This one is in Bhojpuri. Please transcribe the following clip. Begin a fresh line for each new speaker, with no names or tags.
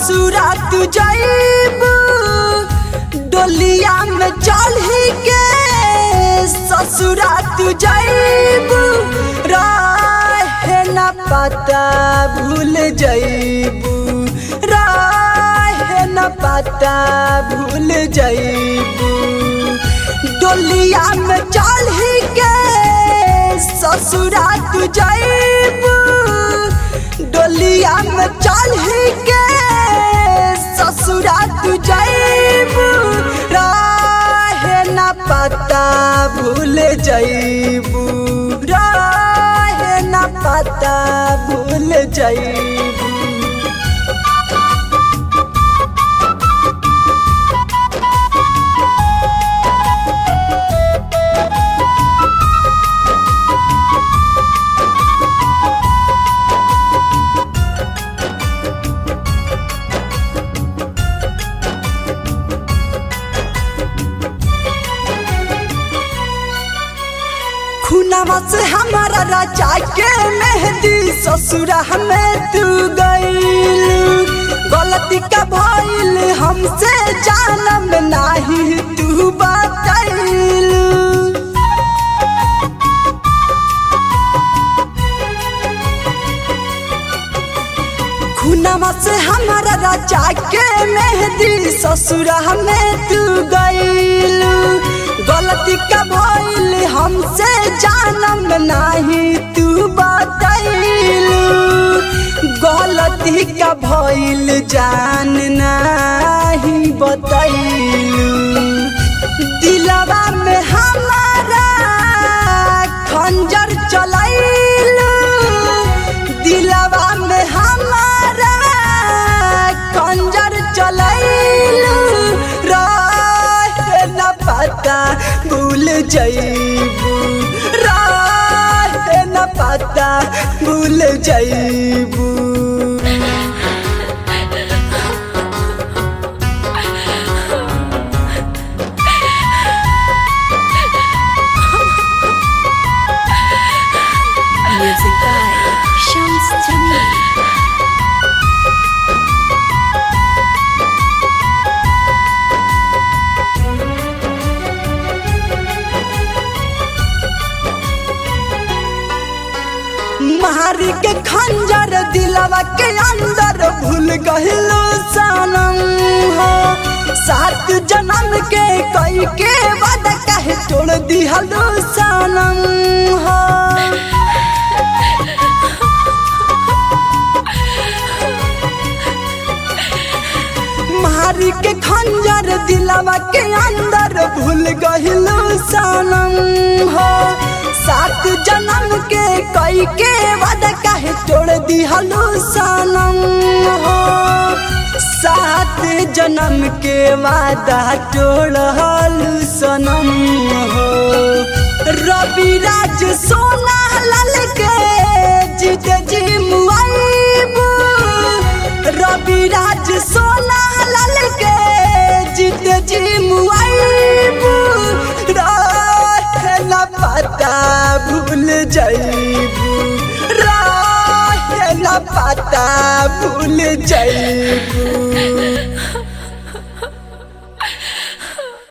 ससुरा तू जाइबू डोलिया में चढ़ी के ससुरा तू जाइबू रहे न पता भूल जाइबू रहे न पता भूल जाइबू डोलिया में चढ़ी के ससुरा तू जाइबू डोलिया में चढ़ी के ससुरा तू जाइबू रहे न पता भूल जाइबू रहे न पता भूल जाइबू खुनावा से हमारा राजा के मेहंदी ससुरा में तू गईल गलती का भइल हमसे जानम नाही तू बताइल खुनावा से हमारा राजा के मेहंदी ससुरा में तू गईल गलती का भइल हमसे जानम नाही तू बताइल गलती का भइल जान नाही बताइल दिलवा में हमारा खंजर चलाइल दिलवा में हमारा खंजर चलाइल रहे न पता भूल जाइबू रहे न पता भूल जाइबू
Music by Shams Jamil.
मारी के खंजर दिलवा के अंदर भूल गहिलो सनम हो सात जन्म के कई के वादा कहे तोड़ दिहलो सनम हो मारी के खंजर दिलवा के अंदर भूल गहिलो सनम हो सात जन्म के कई के वादा काहे तोड़ दिहलो सनम हो सात जन्म के वादा तोड़ल सनम हो रवि राज सोना लाल के जीत जी मुआइबू रवि राज सोना लाल के जीत जी मुआइबू रहे न पता भूल जाइबू रहे न पता भूल जाइबू